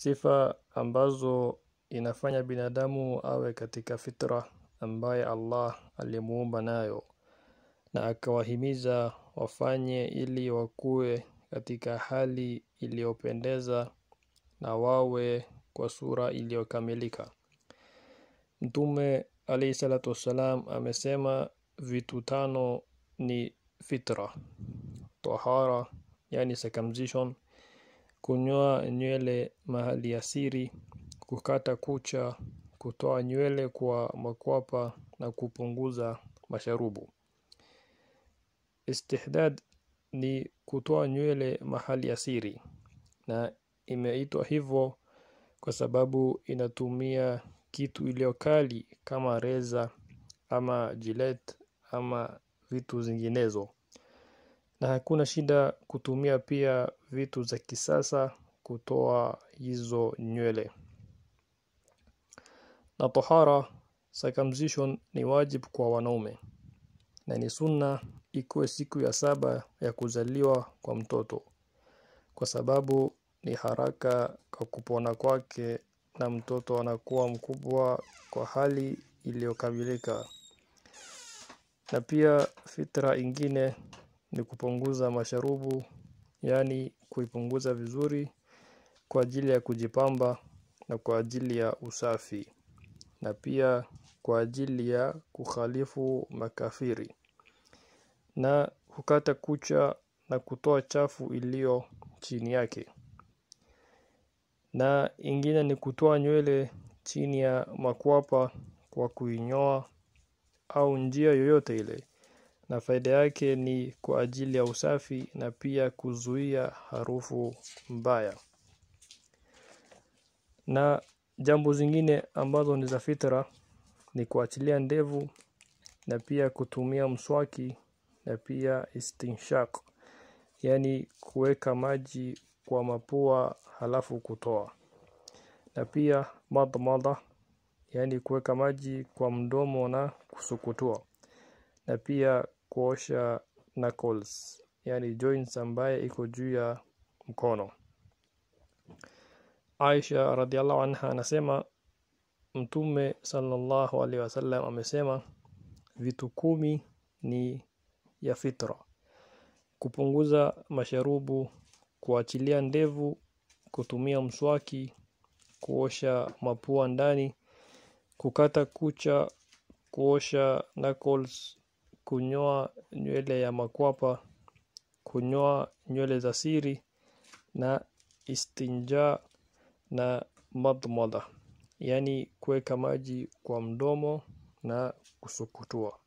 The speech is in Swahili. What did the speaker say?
sifa ambazo inafanya binadamu awe katika fitra ambaye Allah alimuumba nayo na akawahimiza wafanye ili wakuwe katika hali iliyopendeza na wawe kwa sura iliyokamilika. Mtume alayhi salatu wassalam amesema vitu tano ni fitra, tahara yani circumcision, kunyoa nywele mahali ya siri, kukata kucha, kutoa nywele kwa makwapa na kupunguza masharubu. Istihdad ni kutoa nywele mahali ya siri na imeitwa hivyo kwa sababu inatumia kitu iliyokali kama reza ama jilet ama vitu zinginezo na hakuna shida kutumia pia vitu za kisasa kutoa hizo nywele na tahara circumcision ni wajibu kwa wanaume na ni sunna ikuwe siku ya saba ya kuzaliwa kwa mtoto kwa sababu ni haraka kwa kupona kwake na mtoto anakuwa mkubwa kwa hali iliyokamilika na pia fitra ingine ni kupunguza masharubu yani kuipunguza vizuri kwa ajili ya kujipamba na kwa ajili ya usafi na pia kwa ajili ya kukhalifu makafiri na kukata kucha na kutoa chafu iliyo chini yake na ingine ni kutoa nywele chini ya makwapa kwa kuinyoa au njia yoyote ile na faida yake ni kwa ajili ya usafi na pia kuzuia harufu mbaya na jambo zingine ambazo ni za fitra ni kuachilia ndevu na pia kutumia mswaki na pia istinshaq yani kuweka maji kwa mapua halafu kutoa na pia madmada yani kuweka maji kwa mdomo na kusukutua na pia kuosha knuckles yani joints ambaye iko juu ya mkono Aisha radhiallahu anha anasema Mtume sallallahu alaihi wasallam amesema vitu kumi ni ya fitra kupunguza masharubu kuachilia ndevu kutumia mswaki kuosha mapua ndani kukata kucha kuosha knuckles kunyoa nywele ya makwapa kunyoa nywele za siri na istinja na madmada yani kuweka maji kwa mdomo na kusukutua